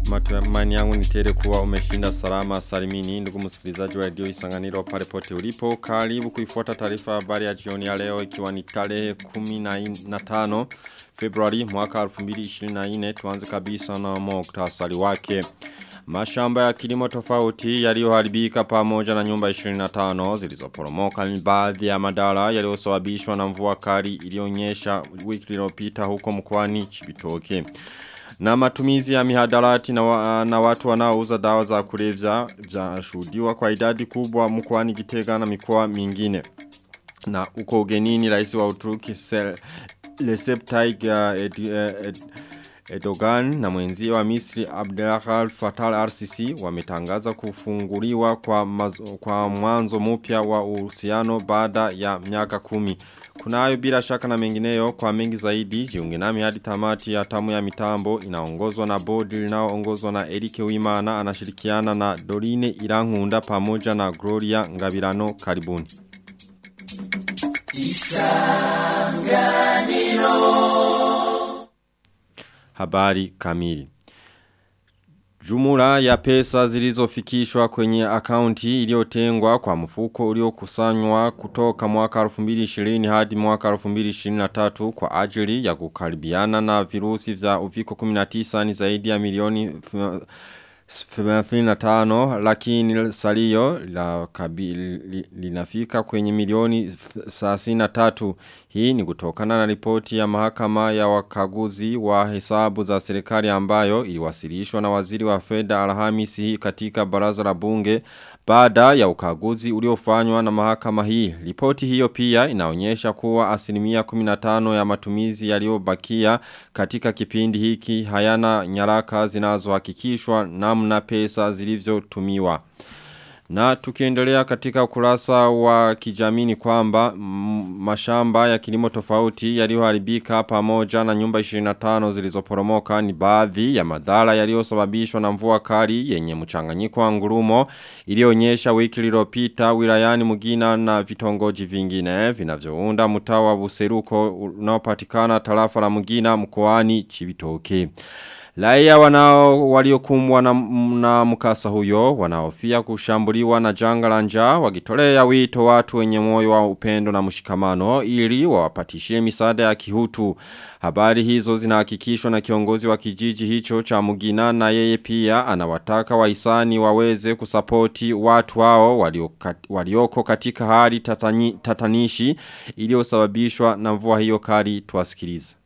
Matumaini yangu ni tele kuwa umeshinda salama salimini ndugu msikilizaji wa radio Isanganiro pale pote ulipo. Karibu kuifuata taarifa habari ya jioni ya leo ikiwa ni tarehe 15 Februari mwaka 2024 tuanze kabisa na muktasari wake. Mashamba ya kilimo tofauti yaliyoharibika pamoja na nyumba 25 zilizoporomoka ni baadhi ya madara yaliyosababishwa na mvua kali iliyonyesha wiki iliyopita huko mkoani Chibitoke. Na matumizi ya mihadarati na, wa, na watu wanaouza dawa za kulevya zashuhudiwa kwa idadi kubwa mkoani Gitega na mikoa mingine. Na uko ugenini rais wa Uturuki Recep Tayyip Ed, Erdogan na mwenzie wa Misri Abdelhal Fattah RCC wametangaza kufunguliwa kwa, mazo, kwa mwanzo mpya wa uhusiano baada ya miaka kumi. Kunayo bila shaka na mengineyo kwa mengi zaidi jiunge nami hadi tamati ya tamu ya mitambo inaongozwa na bodi linaoongozwa na Erike Wimana anashirikiana na Dorine Irankunda pamoja na Gloria Ngabirano karibuni. Isanganiro Habari kamili Jumula ya pesa zilizofikishwa kwenye akaunti iliyotengwa kwa mfuko uliokusanywa kutoka mwaka 2020 hadi mwaka 2023 kwa ajili ya kukaribiana na virusi vya uviko 19 ni zaidi ya milioni 35 lakini salio la kabili linafika kwenye milioni 33 hii ni kutokana na ripoti ya mahakama ya wakaguzi wa hesabu za serikali ambayo iliwasilishwa na waziri wa fedha Alhamisi hii katika baraza la bunge baada ya ukaguzi uliofanywa na mahakama hii. Ripoti hiyo pia inaonyesha kuwa asilimia 15 ya matumizi yaliyobakia katika kipindi hiki hayana nyaraka zinazohakikishwa namna pesa zilivyotumiwa. Na tukiendelea katika ukurasa wa kijamii kwamba mashamba ya kilimo tofauti yaliyoharibika pamoja na nyumba 25 zilizoporomoka ni baadhi ya madhara yaliyosababishwa na mvua kali yenye mchanganyiko wa ngurumo iliyoonyesha wiki iliyopita wilayani Mugina na vitongoji vingine vinavyounda mtaa wa Buseruko unaopatikana tarafa la Mugina mkoani Chibitoke. Laia wanao waliokumbwa na, na mkasa huyo wanaofia kushambuliwa na janga la njaa wakitolea wito watu wenye moyo wa upendo na mshikamano ili wawapatishie misaada ya kihutu. Habari hizo zinahakikishwa na kiongozi wa kijiji hicho cha Mugina na yeye pia anawataka wahisani waweze kusapoti watu wao walioka, walioko katika hali tatani, tatanishi iliyosababishwa na mvua hiyo kali tuwasikilize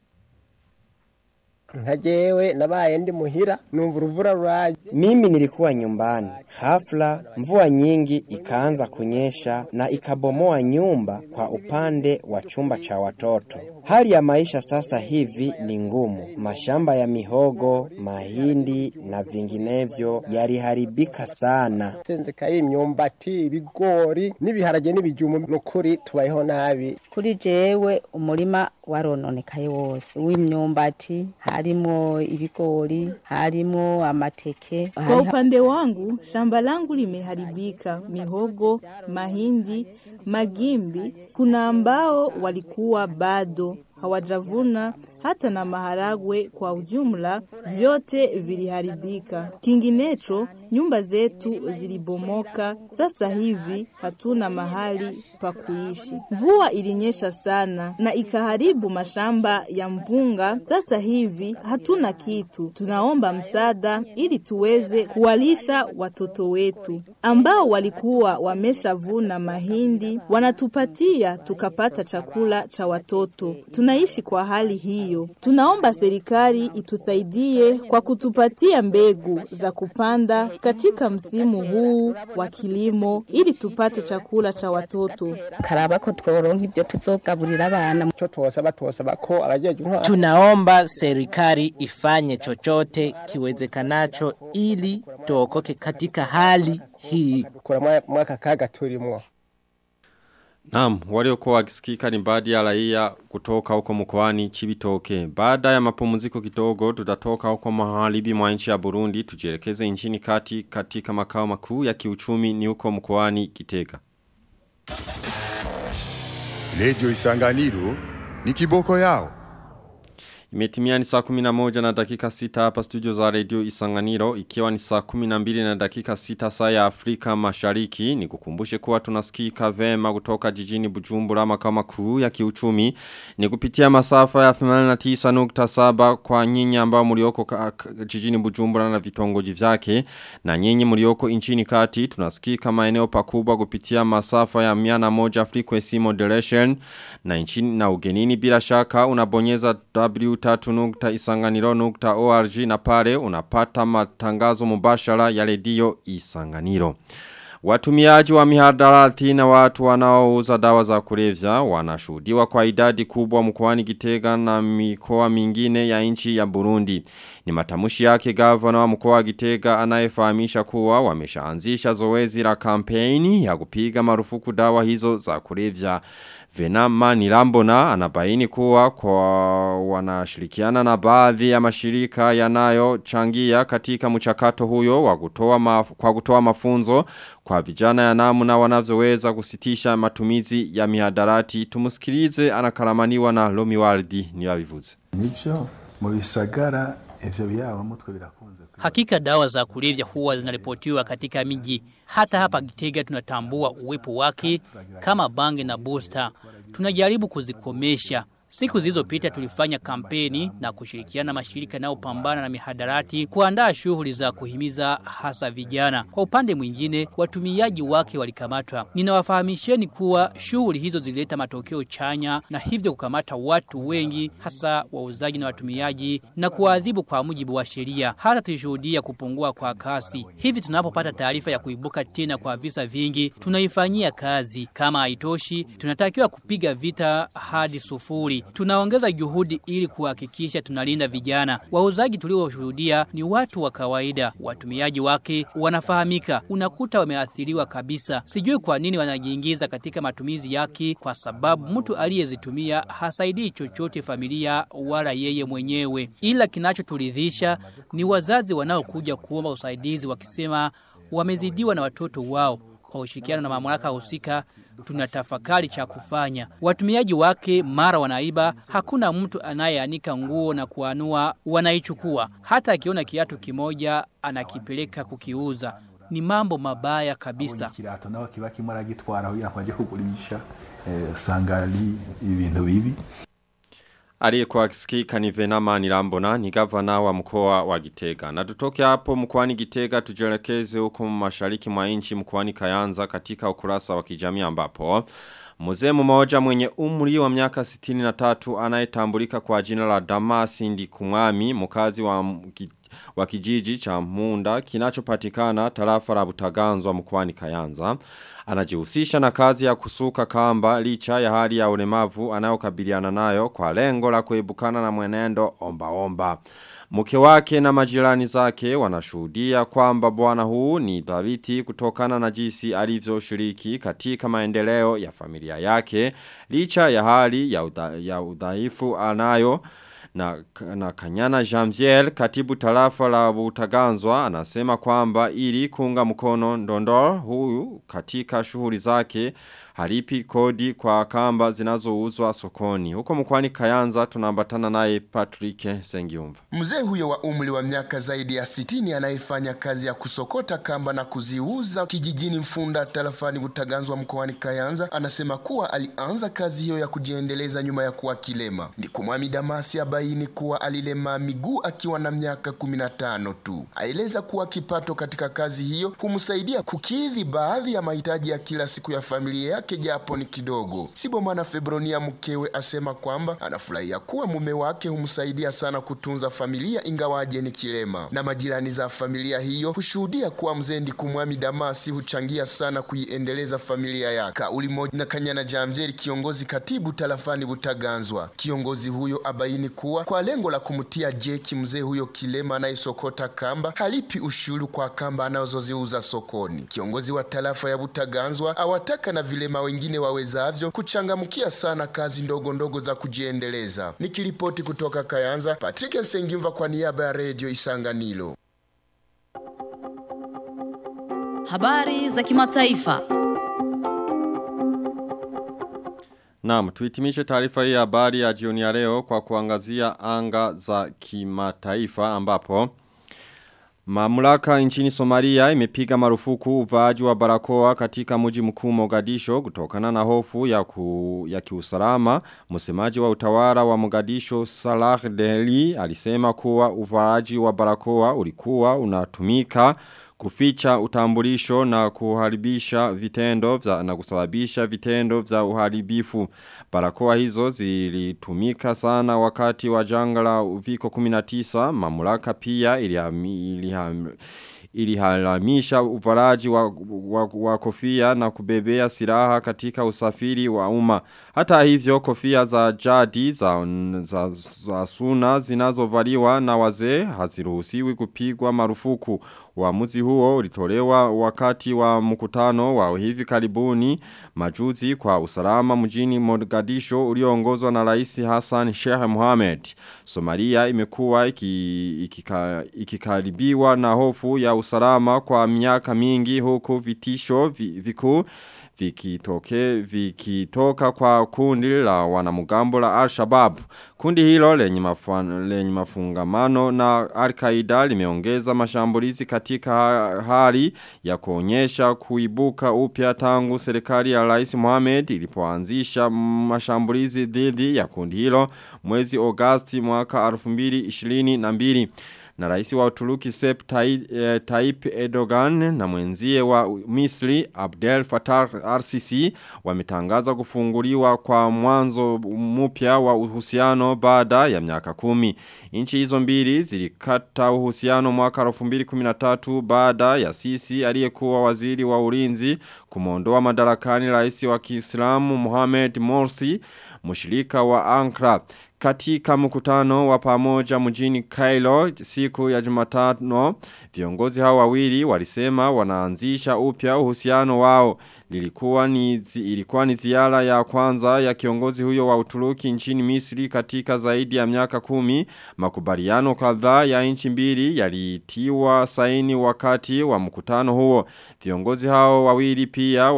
nkajewe nabaye ndi muhira numva uruvura ruraje mimi nilikuwa nyumbani hafla mvua nyingi ikaanza kunyesha na ikabomoa nyumba kwa upande wa chumba cha watoto hali ya maisha sasa hivi ni ngumu mashamba ya mihogo mahindi na vinginevyo yaliharibika sana tenzekaye imyumbati ibigori n'ibiharage n'ibijumbu nukuri tubayeho nabi kuri jewe umurima warononekaye wose w'imyumbati harimo ibigori harimo amateke kwa upande wangu shamba langu limeharibika mihogo mahindi magimbi kuna ambao walikuwa bado hawajavuna hata na maharagwe kwa ujumla vyote viliharibika. Kinginecho nyumba zetu zilibomoka, sasa hivi hatuna mahali pa kuishi. Mvua ilinyesha sana na ikaharibu mashamba ya mpunga, sasa hivi hatuna kitu. Tunaomba msaada ili tuweze kuwalisha watoto wetu ambao walikuwa wameshavuna mahindi, wanatupatia tukapata chakula cha watoto. Tunaishi kwa hali hii hiyo. Tunaomba serikali itusaidie kwa kutupatia mbegu za kupanda katika msimu huu wa kilimo ili tupate chakula cha watoto. karaba ko tworonka ibyo tuzogaburira abana cyo twosaba twosaba ko abajeje intwara Tunaomba serikali ifanye chochote kiwezekanacho ili tuokoke katika hali hii. kura mwaka kaga turimwo Naam, waliokuwa wakisikika ni baadhi ya raia kutoka huko mkoani Chibitoke. Baada ya mapumziko kidogo tutatoka huko maharibi mwa nchi ya Burundi tujielekeze nchini kati katika makao makuu ya kiuchumi ni huko mkoani Kitega. Radio Isanganiro ni kiboko yao. Imetimia ni saa 11 na dakika 6 hapa studio za radio Isanganiro ikiwa ni saa 12 na dakika 6 saa ya Afrika Mashariki ni kukumbushe kuwa tunasikika vema kutoka jijini Bujumbura makao makuu ya kiuchumi ni kupitia masafa ya 89.7 kwa nyinyi ambao mlioko jijini Bujumbura na vitongoji vyake na nyinyi mlioko nchini kati tunasikika maeneo pakubwa kupitia masafa ya 101 frequency modulation na nchini na ugenini bila shaka unabonyeza w3.isanganiro.org na pale unapata matangazo mubashara ya redio Isanganiro. Watumiaji wa mihadarati na watu wanaouza dawa za kulevya wanashuhudiwa kwa idadi kubwa mkoani Gitega na mikoa mingine ya nchi ya Burundi. Ni matamushi yake gavana wa mkoa wa Gitega anayefahamisha kuwa wameshaanzisha zoezi la kampeni ya kupiga marufuku dawa hizo za kulevya. Venama Nilambona anabaini kuwa kwa wanashirikiana na baadhi ya mashirika yanayochangia katika mchakato huyo wa kutoa maf kwa kutoa mafunzo kwa vijana ya namna wanavyoweza kusitisha matumizi ya mihadarati. Tumusikilize anakaramaniwa na Lomi Waldi ni wavivuze. Nivyo mu bisagara ivyo byaba mutwe birakunze. Hakika dawa za kulevya huwa zinaripotiwa katika miji. Hata hapa Gitega tunatambua uwepo wake kama bange na booster. Tunajaribu kuzikomesha. Siku zilizopita tulifanya kampeni na kushirikiana na mashirika yanayopambana na mihadarati kuandaa shughuli za kuhimiza hasa vijana. Kwa upande mwingine, watumiaji wake walikamatwa. Ninawafahamisheni kuwa shughuli hizo zilileta matokeo chanya na hivyo kukamata watu wengi hasa wauzaji na watumiaji na kuadhibu kwa mujibu wa sheria. Hata tulishuhudia kupungua kwa kasi. Hivi tunapopata taarifa ya kuibuka tena kwa visa vingi, tunaifanyia kazi. Kama haitoshi, tunatakiwa kupiga vita hadi sufuri. Tunaongeza juhudi ili kuhakikisha tunalinda vijana. Wauzaji tulioshuhudia ni watu wa kawaida. Watumiaji wake wanafahamika. Unakuta wameathiriwa kabisa. Sijui kwa nini wanajiingiza katika matumizi yake kwa sababu mtu aliyezitumia hasaidii chochote familia wala yeye mwenyewe. Ila kinachoturidhisha ni wazazi wanaokuja kuomba usaidizi wakisema wamezidiwa na watoto wao kwa ushirikiano na mamlaka husika tunatafakari cha kufanya. Watumiaji wake mara wanaiba, hakuna mtu anayeanika nguo na kuanua, wanaichukua. Hata akiona kiatu kimoja anakipeleka kukiuza. Ni mambo mabaya kabisa. Kirato nawe kiba kimwe aragitwara kugira ngo ajye kugurisha eh, usanga ari ibintu bibi. Aliyekuwa akisikika ni Venama Nilambona ni gavana wa mkoa wa Gitega. Na tutoke hapo mkoani Gitega tujelekeze huko mashariki mwa nchi mkoani Kayanza katika ukurasa wa kijamii ambapo Mzee mmoja mwenye umri wa miaka 63 anayetambulika kwa jina la Damasi Ndikumwami mkazi wa wa kijiji cha Munda kinachopatikana tarafa la Butaganzwa mkoani Kayanza anajihusisha na kazi ya kusuka kamba licha ya hali ya ulemavu anayokabiliana nayo kwa lengo la kuebukana na mwenendo omba omba. Mke wake na majirani zake wanashuhudia kwamba bwana huu ni dhabiti kutokana na jinsi alivyoshiriki katika maendeleo ya familia yake licha ya hali ya, udha, ya udhaifu anayo na, na Kanyana Janvier katibu tarafa la Butaganzwa anasema kwamba ili kuunga mkono ndondor huyu katika shughuli zake halipi kodi kwa kamba zinazouzwa sokoni. Huko mkwani Kayanza tunambatana naye Patrick Sengiumva. Mzee huyo wa umri wa miaka zaidi ya sitini anayefanya kazi ya kusokota kamba na kuziuza kijijini Mfunda tarafani Butaganzwa mkoani Kayanza anasema kuwa alianza kazi hiyo ya kujiendeleza nyuma ya kuwa kilema. Ndikumwami Damasi abaini kuwa alilema miguu akiwa na miaka 15 tu. Aeleza kuwa kipato katika kazi hiyo humsaidia kukidhi baadhi ya mahitaji ya kila siku ya familia yake japo ni kidogo. Sibomana Febronia mkewe asema kwamba anafurahia kuwa mume wake humsaidia sana kutunza familia ingawaje ni kilema, na majirani za familia hiyo hushuhudia kuwa mzee Ndikumwami Damasi huchangia sana kuiendeleza familia yake. Kauli moja na Kanyana Jamjeri, kiongozi katibu tarafani Butaganzwa. Kiongozi huyo abaini kuwa kwa lengo la kumtia jeki mzee huyo kilema anayesokota kamba halipi ushuru kwa kamba anazoziuza sokoni. Kiongozi wa tarafa ya Butaganzwa awataka na vilema wengine wawezavyo kuchangamkia sana kazi ndogo ndogo za kujiendeleza. Nikiripoti kutoka Kayanza, Patrick Nsengimva kwa niaba ya Radio Isanganiro. Habari za kimataifa. Naam, tuitimishe taarifa hii ya habari ya jioni ya leo kwa kuangazia anga za kimataifa ambapo Mamlaka nchini Somalia imepiga marufuku uvaaji wa barakoa katika mji mkuu Mogadisho kutokana na hofu ya, ku, ya kiusalama. Msemaji wa utawala wa Mogadisho Salah Deli alisema kuwa uvaaji wa barakoa ulikuwa unatumika kuficha utambulisho na kuharibisha vitendo vya, na kusababisha vitendo vya uharibifu. Barakoa hizo zilitumika sana wakati wa janga la uviko 19 mamlaka pia ilihami, ilihami, iliharamisha uvaraji wa, wa, wa kofia na kubebea silaha katika usafiri wa umma. Hata hivyo kofia za jadi za, za, za suna zinazovaliwa na wazee haziruhusiwi kupigwa marufuku. Uamuzi huo ulitolewa wakati wa mkutano wa hivi karibuni majuzi kwa usalama mjini Mogadisho ulioongozwa na Rais Hassan Sheikh Mohamed. Somalia imekuwa ikikaribiwa iki, iki na hofu ya usalama kwa miaka mingi huku vitisho vikuu vikitoke vikitoka kwa kundi la wanamugambo la Al-Shabaab. Kundi hilo lenye, mafan, lenye mafungamano na Al-Qaeda limeongeza mashambulizi katika hali ya kuonyesha kuibuka upya tangu serikali ya Rais Mohamed ilipoanzisha mashambulizi dhidi ya kundi hilo mwezi Agosti mwaka 2022 na rais wa Uturuki Sep Tayyip Erdogan na mwenzie wa Misri Abdel Fattah RCC wametangaza kufunguliwa kwa mwanzo mpya wa uhusiano baada ya miaka kumi. Nchi hizo mbili zilikata uhusiano mwaka 2013 baada ya Sisi aliyekuwa waziri wa ulinzi kumondoa madarakani rais wa Kiislamu Mohamed Morsi mshirika wa Ankara katika mkutano wa pamoja mjini Cairo siku ya Jumatano viongozi hao wawili walisema wanaanzisha upya uhusiano wao lilikuwa ni ilikuwa ni ziara ya kwanza ya kiongozi huyo wa Uturuki nchini Misri katika zaidi ya miaka kumi makubaliano kadhaa ya nchi mbili yalitiwa saini wakati wa mkutano huo viongozi hao wawili pia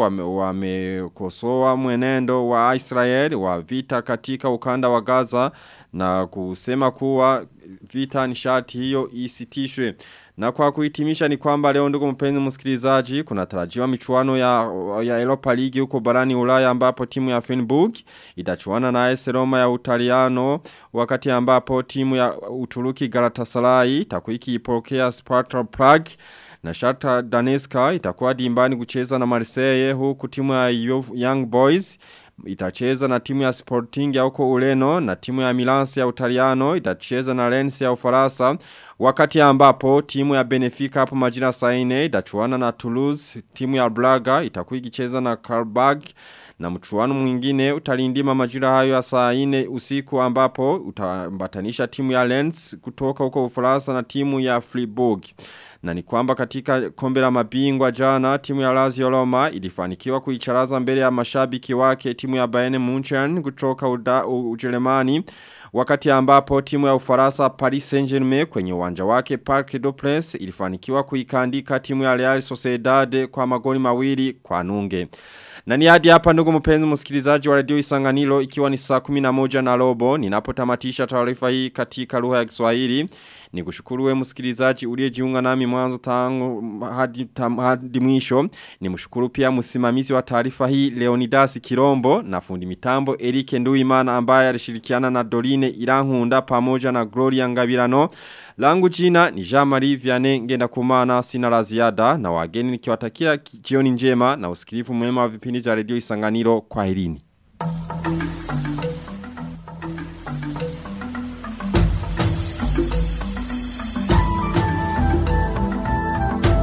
wamekosoa wame mwenendo wa Israel wa vita katika ukanda wa Gaza na kusema kuwa vita nishati hiyo isitishwe. Na kwa kuhitimisha ni kwamba leo ndugu mpenzi msikilizaji kuna tarajiwa michuano ya, ya Europa League huko barani ulaya ambapo timu ya Fenburg itachuana na AS Roma ya Utaliano wakati ambapo timu ya Uturuki Galatasaray itakuwa ikipokea Sparta Prague na Shakhtar Donetsk itakuwa dimbani kucheza na Marseille huku timu ya Young Boys itacheza na timu ya Sporting ya huko Ureno na timu ya Milansi ya Utaliano itacheza na Lens ya Ufaransa wakati ambapo timu ya Benfica hapo majira saine itachuana na Toulouse timu ya Braga itakuwa ikicheza na Karabag na mchuano mwingine utalindima majira hayo ya saa 4 usiku ambapo utambatanisha timu ya Lens kutoka huko Ufaransa na timu ya Fribourg na ni kwamba katika kombe la mabingwa jana timu ya Lazio Roma ilifanikiwa kuicharaza mbele ya mashabiki wake timu ya Bayern Munchen kutoka uda, Ujerumani wakati ambapo timu ya Ufaransa Paris Saint-Germain kwenye uwanja wake Parc des Princes ilifanikiwa kuikandika timu ya Real Sociedad kwa magoli mawili kwa nunge. Na ni hadi hapa ndugu mpenzi msikilizaji wa radio Isanganiro ikiwa ni saa 11 na robo ninapotamatisha taarifa hii katika lugha ya Kiswahili. Ni kushukuru we msikilizaji uliyejiunga nami mwanzo tangu hadi, tam, hadi mwisho. Ni mshukuru pia msimamizi wa taarifa hii Leonidas Kirombo na fundi mitambo Erike Nduimana ambaye alishirikiana na Dorine Irankunda pamoja na Gloria Ngabirano. Langu jina ni Jean-Marie Vianney ngenda kumana sina la ziada na wageni nikiwatakia jioni njema na usikilivu mwema wa vipindi vya redio Isanganiro kwa herini.